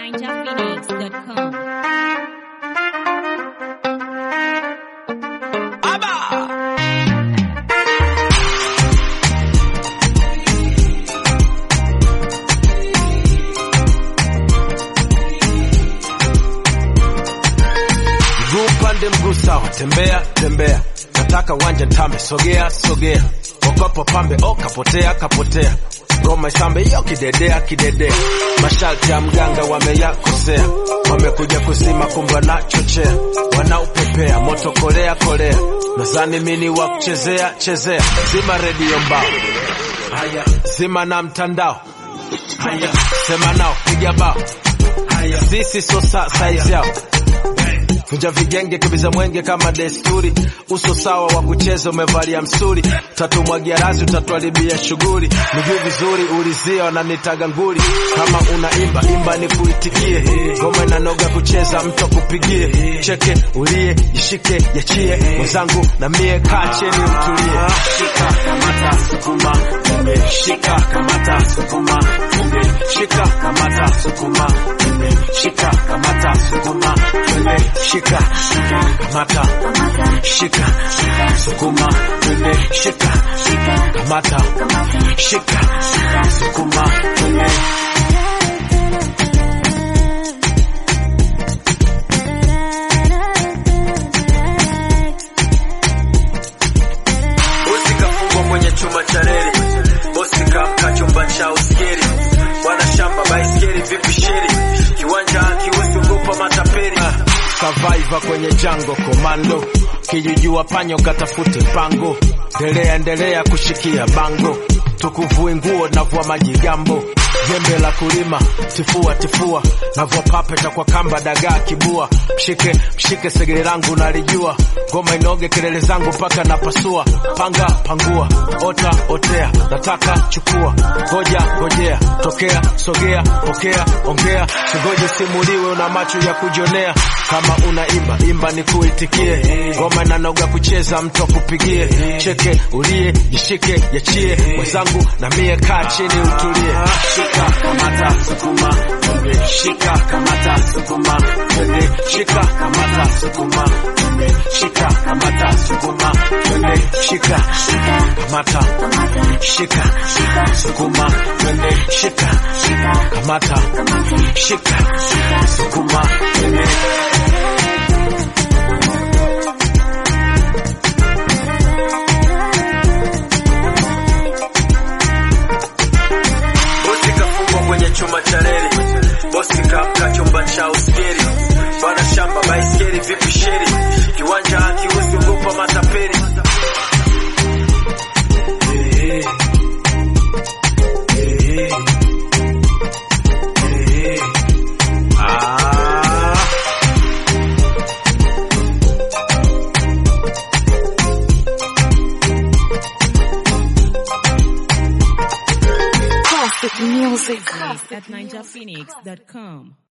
ninjaphoenix.com. Mguu upande mguu sawa, tembea tembea, nataka uwanja tambe, sogea sogea, okopo pambe, o kapotea kapotea, ngoma isambe hiyo kidedea kidedea, masharti ya mganga wameyakosea, wamekuja kusima kumbe wanachochea, wanaupepea moto kolea kolea, nadhani mini wa kuchezea chezea, zima redio mbao, haya zima na mtandao, haya sema nao, piga bao, haya sisi so sa size yao Vunja vigenge kibiza mwenge kama desturi, uso sawa wa kucheza umevalia msuri, tatumwagia razi utatuharibia shughuli, nijui vizuri ulizia wananitaga nguli, kama unaimba imba ni kuitikie, ngoma inanoga kucheza mtu akupigie, cheke ulie jishike yachie, mwenzangu na mie kaa cheni utulie, shika kamata sukuma tumbe, shika kamata sukuma tumbe, shika kamata sukuma tumbe, shika kamata sukuma tumbe, shika kamata shika sukuma tumbe, shika kamata shika sukuma tumbe. Bosi kafungwa kwenye chuma cha reli, bosi kamka chumba cha uskeri, bwana shamba baiskeli vipi sheri, kiwanja kiwezi ogopa matapeli. Survivor kwenye jango komando, kijijua panyo katafute pango, endelea endelea kushikia bango, tukuvui nguo navua majigambo jembe la kulima tifua tifua navua papeta kwa kamba dagaa kibua mshike mshike segere langu nalijua ngoma inoge kelele zangu mpaka napasua panga pangua ota otea nataka chukua ngoja ngojea tokea sogea pokea ongea singoje simuliwe una macho ya kujonea kama unaimba imba ni kuitikie ngoma inanoga kucheza mtu akupigie cheke ulie jishike yachie mwenzangu na mie kaa chini utulie shika kamata sukuma twende shika kamata sukuma twende shika kamata sukuma twende shika kamata sukuma twende shika kamata shika sukuma twende shika kamata shika sukuma twende bosi kafungwa kwenye chuma cha reli, bosi kamka chumba cha uskeri, bwana shamba baiskeli vipi sheri, kiwanja kiwezi ogopa matapeli. Eh, eh, eh, eh. Ah. Classic music. At ninjaphoenix.com.